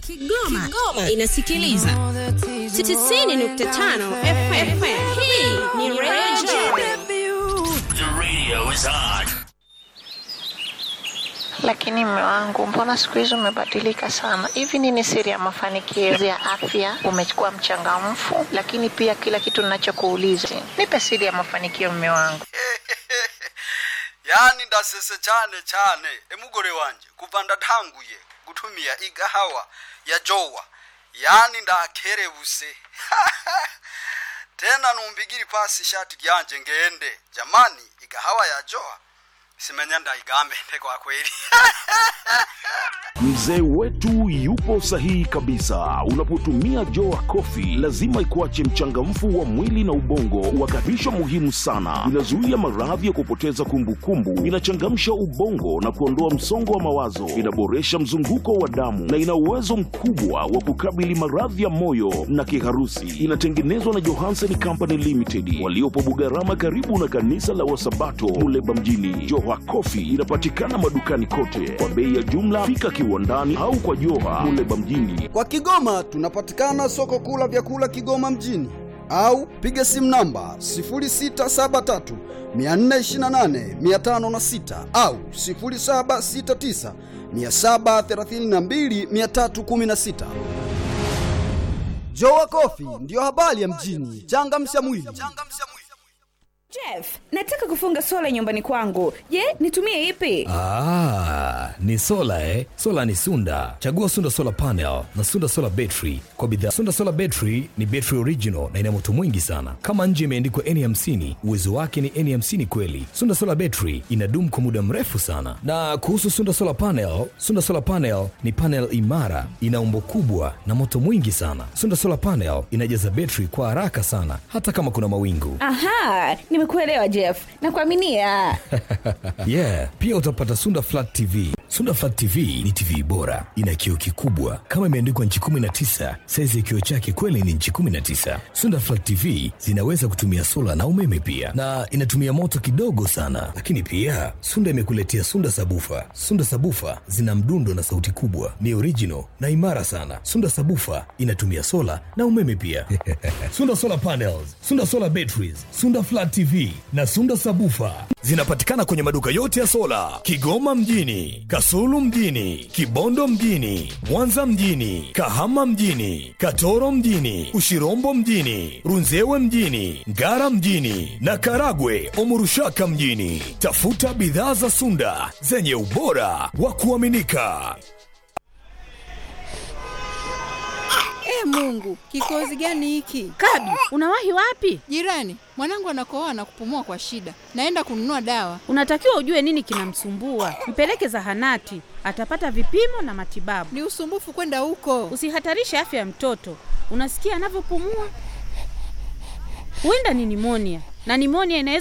Kigoma, Kigoma inasikiliza 90.5 FM. Hii ni Radio The radio is on. Lakini mme wangu, mbona siku hizi umebadilika sana? Hivi nini siri ya mafanikio ya afya? Umekuwa mchangamfu, lakini pia kila kitu ninachokuuliza, nipe siri ya mafanikio, mme wangu. yani ndasese cyane cyane emugore wanje kuva ndatanguye gutumia igahawa ya jowa yani ndakerebuse tena numbigiri pasi ishati ryanje ngende jamani igahawa ya jowa simenya ndaigambe kwa kweli Mzee wetu yupo sahihi kabisa. Unapotumia Joa Coffee lazima ikuache mchangamfu wa mwili na ubongo, wakati muhimu sana. Inazuia maradhi ya kupoteza kumbukumbu, inachangamsha ubongo na kuondoa msongo wa mawazo, inaboresha mzunguko wa damu na ina uwezo mkubwa wa kukabili maradhi ya moyo na kiharusi. Inatengenezwa na Johansen Company Limited waliopo Bugarama, karibu na kanisa la Wasabato Muleba mjini. Joa Coffee inapatikana madukani kote kwa bei ya jumla. Fika kiwandani au kwa Joha Muleba mjini. Kwa Kigoma tunapatikana soko kuu la vyakula Kigoma mjini au piga simu namba 0673 428 506 au 0769 732 316. Jowa Coffee ndiyo habari ya mjini. Changamsha mwili. Jeff, nataka kufunga sola nyumbani kwangu. Je, nitumie ipi? Ah, ni sola eh? Sola ni Sunda. Chagua Sunda Solar Panel na Sunda Solar Battery kwa bidhaa. Sunda Solar Battery ni battery original na ina moto mwingi sana. Kama nje imeandikwa N50, uwezo wake ni N50 kweli. Sunda Solar Battery inadumu kwa muda mrefu sana. Na kuhusu Sunda Solar Panel, Sunda Solar Panel ni panel imara, ina umbo kubwa na moto mwingi sana. Sunda Solar Panel inajaza battery kwa haraka sana hata kama kuna mawingu. Aha, nimekuelewa Jeff. Nakuaminia. yeah pia utapata sunda flat tv sunda flat tv ni tv bora ina kioo kikubwa kama imeandikwa nchi 19 saizi ya kioo chake kweli ni nchi 19 sunda flat tv zinaweza kutumia sola na umeme pia na inatumia moto kidogo sana lakini pia sunda imekuletea sunda sabufa sunda sabufa zina mdundo na sauti kubwa ni original na imara sana sunda sabufa inatumia sola na umeme pia sunda solar panels sunda solar batteries sunda flat tv na sunda sabufa zinapatikana kwenye maduka yote ya sola kigoma mjini kasulu mjini kibondo mjini mwanza mjini kahama mjini katoro mjini ushirombo mjini runzewe mjini ngara mjini na karagwe omurushaka mjini tafuta bidhaa za sunda zenye ubora wa kuaminika E Mungu, kikozi gani hiki? Kabi, unawahi wapi? Jirani, mwanangu anakohoa na kupumua kwa shida. Naenda kununua dawa. Unatakiwa ujue nini kinamsumbua. Mpeleke zahanati, atapata vipimo na matibabu. Ni usumbufu kwenda huko. Usihatarishe afya ya mtoto. Unasikia anavyopumua? Huenda ni nimonia, na nimonia inaweza